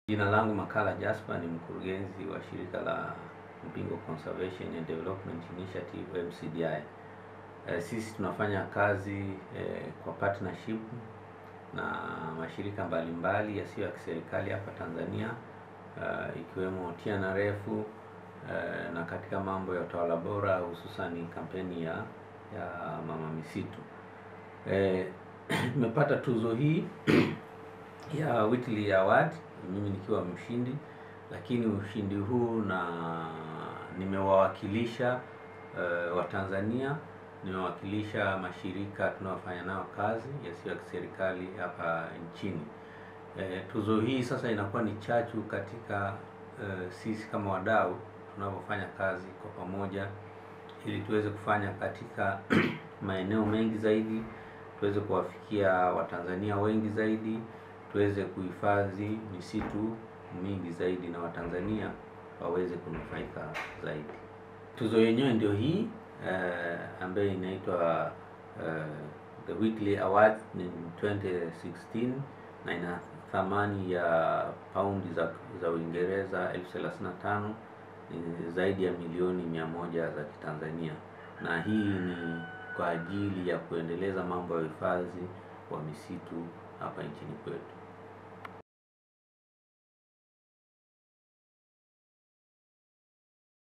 Jina langu Makala Jasper ni mkurugenzi wa shirika la Mpingo Conservation and Development Initiative MCDI. E, sisi tunafanya kazi e, kwa partnership na mashirika mbalimbali yasiyo ya kiserikali hapa Tanzania e, ikiwemo TNRF e, na katika mambo ya utawala bora hususan kampeni ya ya mama misitu. Nimepata e, tuzo hii ya Whitley Award mimi nikiwa mshindi, lakini ushindi huu na nimewawakilisha uh, Watanzania, nimewakilisha mashirika tunayofanya nayo kazi yasiyo ya kiserikali hapa nchini. E, tuzo hii sasa inakuwa ni chachu katika uh, sisi kama wadau tunapofanya kazi kwa pamoja, ili tuweze kufanya katika maeneo mengi zaidi, tuweze kuwafikia Watanzania wengi zaidi tuweze kuhifadhi misitu mingi zaidi na Watanzania waweze kunufaika zaidi. Tuzo yenyewe ndio hii uh, ambayo inaitwa uh, the Whitley Award in 2016 na ina thamani ya paundi za za Uingereza elfu thelathini na tano ni zaidi ya milioni mia moja za Kitanzania, na hii ni kwa ajili ya kuendeleza mambo ya uhifadhi wa misitu hapa nchini kwetu.